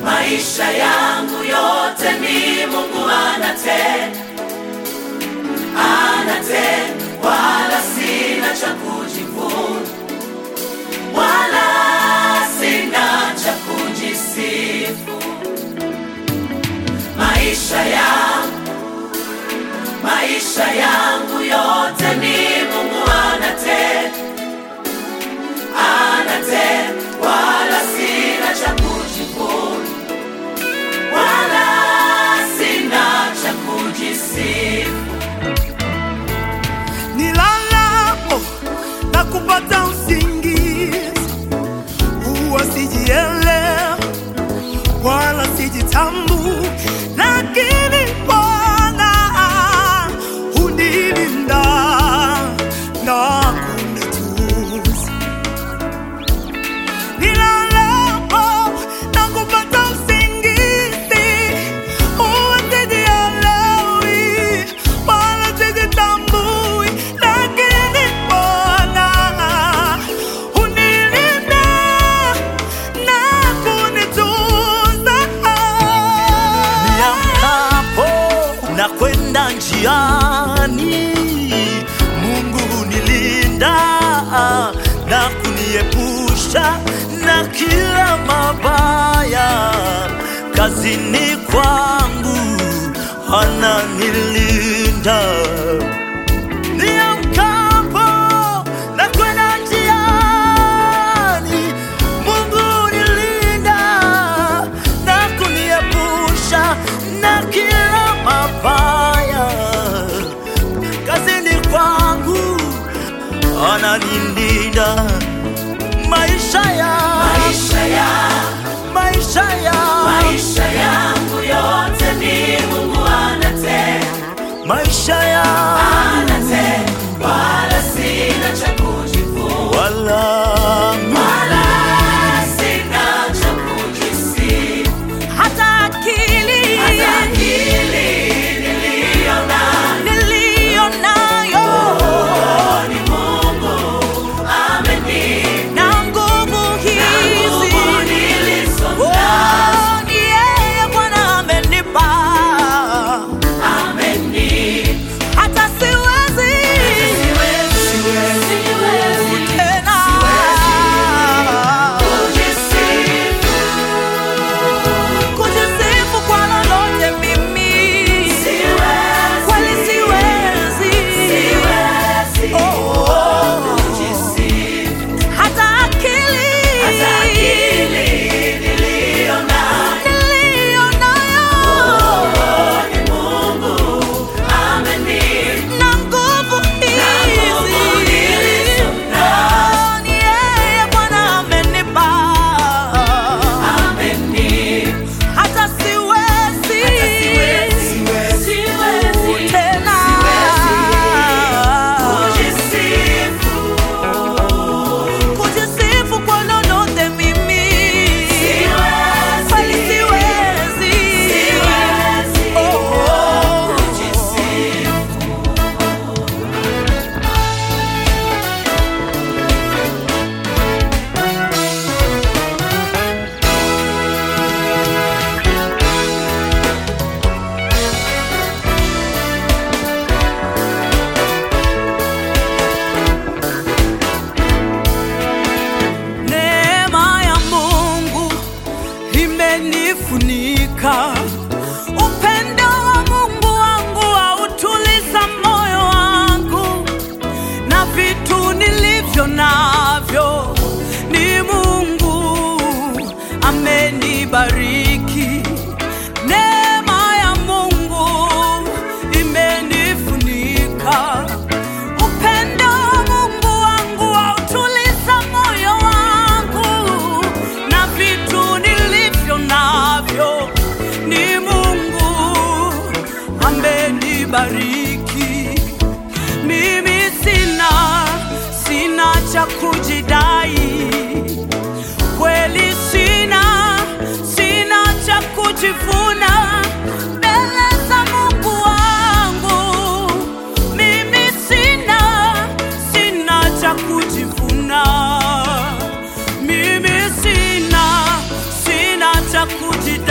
maisha yangu yote ni Mungu anatenda, anatenda, wala sina cha kujivuna, wala sina cha kujisifu. Maisha yangu, maisha yangu yote ni Mungu anatenda, anatenda, wala sina cha kujivuna, wala sina cha kujisifu. nilalapo na kupata usingizi, huwa sijielewa wala sijitambui, lakini Bwana hunilinda na kunitunza. Nilalapo na kupata usingizi, huwa sijielewi wala sijitambui, lakini Bwana hunilinda na kunitunza. Niamkapo na kwenda njiani, Mungu hunilinda na kuniepusha na kila mabaya. Kazini kwangu ananilinda. Niamkapo na kwenda njiani, Mungu hunilinda na kuniepusha na kila mabaya. Kazini kwangu ananilinda maisha ya Maisha ya maisha ya maisha yangu yote ni Mungu anatenda, maisha ya anatenda, wala sina cha kujivuna, wala wala sina cha kujisifu. Hata akili Hata akili niliyo nayo niliyo nayo ni Mungu amenipa, na nguvu na hizi nguvu nilizo nazo Oh, ni yeye Bwana amenipa, amenipa. hata siwezi Siwezi, siwezi tena kujisifu. kujisifu kwa lolote mimi, Siwezi, kweli siwezi, siwezi Oh, kujisifu. hata akili Hata akili niliyo nayo niliyo nayo ni Mungu amenipa. na nguvu hizi, nguvu nilizo nazo. Oh, ni yeye Bwana amenipa Amenipa. hata siwezi Siwezi tena kujisifu. kujisifu kwa lolote mimi Siwezi, kweli siwezi siwezi Oh. kujisifu. Neema ya Mungu imenifunika, upendo wa Mungu wangu hautuliza moyo wangu, na vitu nilivyo navyo ni Mungu amenibariki. Neema ya Mungu imenifunika Upendo wa Mungu wangu hautuliza moyo wangu, na vitu nilivyo navyo ni Mungu amenibariki. Mimi sina sina cha kujidai, kweli sina sina cha kujivuna mbele za Mungu wangu. Mimi sina sina cha kujivuna, mimi sina sina cha kujidai.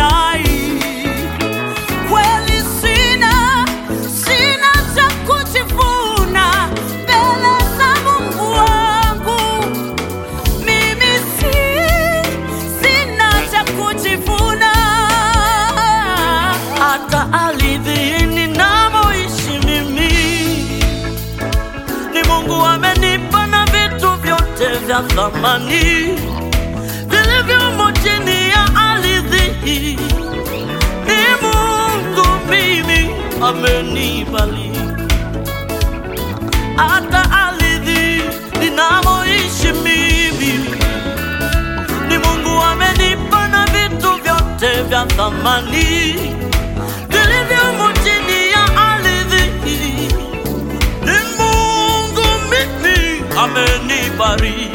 thamani vilivyomo chini ya ardhi hii. Ni Mungu mimi amenibariki, hata ardhi ninamoishi mimi ni Mungu amenipa na vitu vyote vya thamani vilivyomo chini ya ardhi hii. Ni Mungu mimi amenibariki,